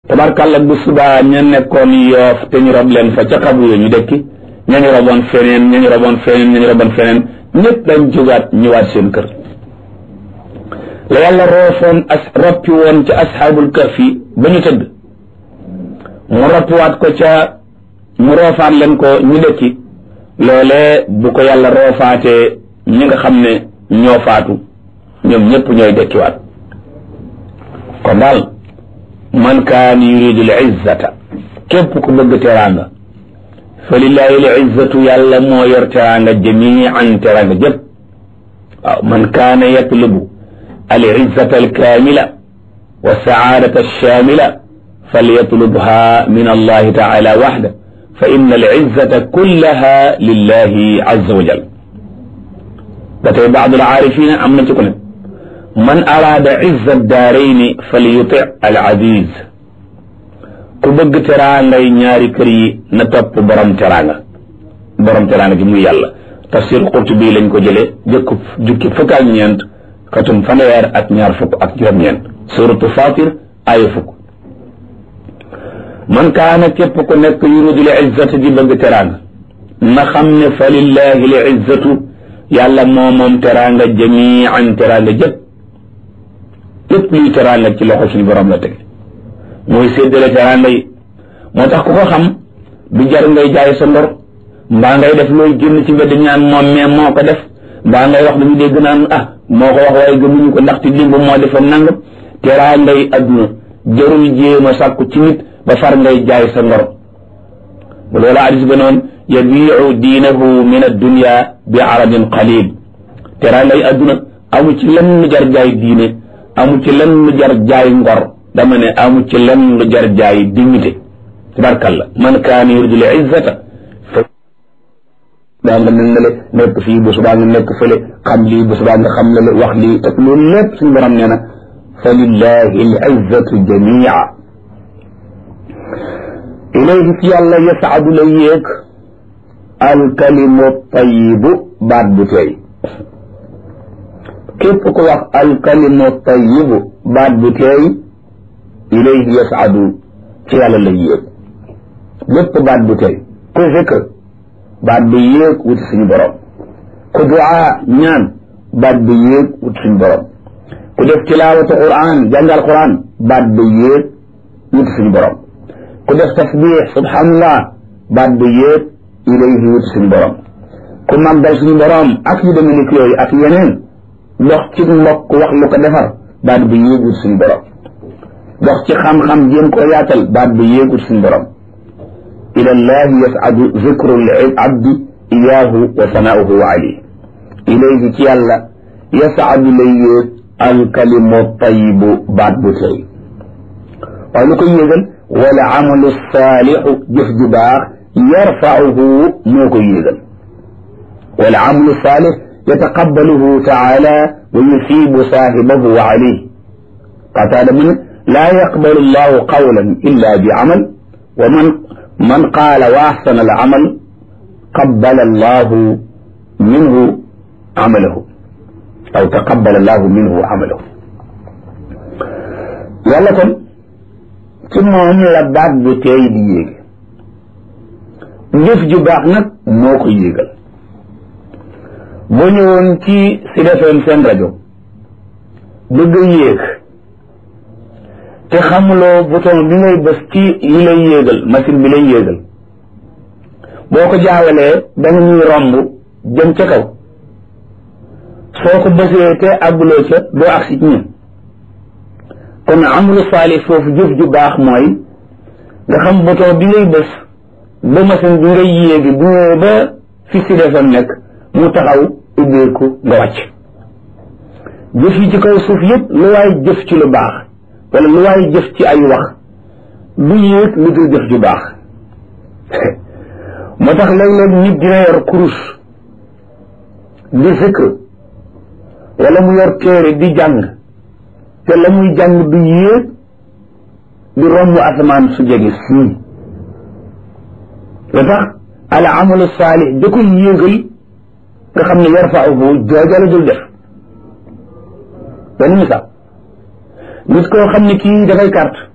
tabarkàlla bu subaa ña nekkoon yoof te ñu rob leen fa ca xabu yo ñu dëkki ña ñu roboon feneen ña ñu roboon feneen ña ñu roboon feneen ñëpp dañ jógaat ñëwaat seen kër la yàlla roofoon as roppi woon ca asxaabul kahfi ba ñu tëdd mu roppiwaat ko ca mu roofaat leen ko ñu dëkki loolee bu ko yàlla roofaatee ñi nga xam ne ñoo faatu ñoom ñëpp ñooy dëkkiwaat kon daal man kaan yuridu l izzata képp ku bëgg teraanga fa lillahi l izzatu yàlla moo yor teraanga jamian teraanga jëpp waaw man kaana yatlubu al izzata al kaamila wa saadata alshaamila falyatlubha min allahi taala waxda fa inna al izzata kullaha lillahi azza wa jal ba tey baadu al aarifina am na ci ku ne man araada izza daarayni falyuti al aziz ku bëgg teraangay ñaari kër yi na topp borom teraanga borom teraanga gi muy yàlla tafsir Qurtubi lañ ko jëlee jëkk jukki fukk ak ñeent katum fanweer ak ñaar fukk ak juróom-ñeent suratu Fatir aaya fukk man kaana képp ku nekk yuridu li izzati di bëgg teraanga na xam ne fa lillahi li izzatu yàlla moo moom teraanga jamian teraanga jëpp lépp luy teraanga ci loxo suñu borom la teg mooy séddale teraanga yi moo tax ku ko xam du jar ngay jaay sa ndor mbaa ngay def looy génn ci mbedd ñaan moom mais moo ko def mbaa ngay wax dañu dégg naan ah moo ko wax waaye gëmuñu ko ndaxte dimb moo defoon nangam teraanga yi adduna jarul jéem a sàkku ci nit ba far ngay jaay sa ndor bu loolu hadis ba noonu yabiu diinahu min addunia bi aradin qalil teraanga yi adduna amu ci lenn jar jaay diine amu ci lenn lu jar jaay ngor dama ne amu ci lenn lu jar jaay dignité tabarkalla man kaana yuridu l izzata daa nga mel ne le nekk fii bu subaa nga nekk fële xam lii bu subaa nga xam la le wax lii ak loolu lépp suñu borom nee na fa lillahi l izzatu jamia ilayhi ci yàlla yasaadu la yéeg alkalimu tayibu baat bu tey képp ku wax alkalimu tayibu baat bu teey ilayhi yasaadu ci yàlla la yéeg lépp baat bu teey ku zikr baat bu yéeg wuti suñu borom ku duaa ñaan baat bu yéeg wuti suñu borom ku def tilaawatu quran jàngal quran baat bu yéeg wuti suñu borom ku def tasbix subhanallah baat bu yéeg ilayhi wuti suñu borom ku màggal suñu borom ak yu demee ni yooyu ak yeneen dox ci mbokk wax lu ko defar baat bu yéegul suñu borom dox ci xam-xam jéem koo yaatal baat bu yéegul suñu borom ila llahi yasadu zikru l abdi iyaahu wa sanaauhu alayh ilayhi ci yàlla yasadu lay yéeg alkalimu tayibu baat bu tey waaye lu koy yéegal wala amalu saalixu jëf ju baax yarfauhu moo koy yéegal wala amalu saalix yataqabbaluhu taala wa yusibu saahibahu alayh qataada mu ne laa yaqbalu allahu qawlan illa bi amal wa man man qaala wa axsana al amal qabbala allahu minhu amalahu aw taqabbala allahu minhu amalahu yàlla kon ci moom la baat bu teey di yéege jëf ju baax nag moo ko yéegal boo ñëwoon ci Sud FM seen rajo bëgg a yéeg te xamuloo bouton bi ngay bës ci li lay yéegal machine bi lay yéegal boo ko jaawalee da nga ñuy romb jëm ca kaw soo ko bësee te àgguloo ca doo agsi ci ñun kon amalu saali foofu jëf ju baax mooy nga xam bouton bi ngay bës ba machine bi ngay yéegi bu ñëwee ba fi Sud FM nekk mu taxaw ubbeeku nga wàcc jëf yi ci kaw suuf yëpp lu waay jëf ci lu baax wala lu waay jëf ci ay wax du yéeg lu dul jëf ju baax moo tax léeg-léeg nit dina yor kurus di zikr wala mu yor téere di jàng te la muy jàng du yéeg di romb asamaan su jege sii lu tax al amalu saalix da koy yéegal nga xam ne yarfauhu jooja la dul def benn misaal nit koo xam ne kii dafay carte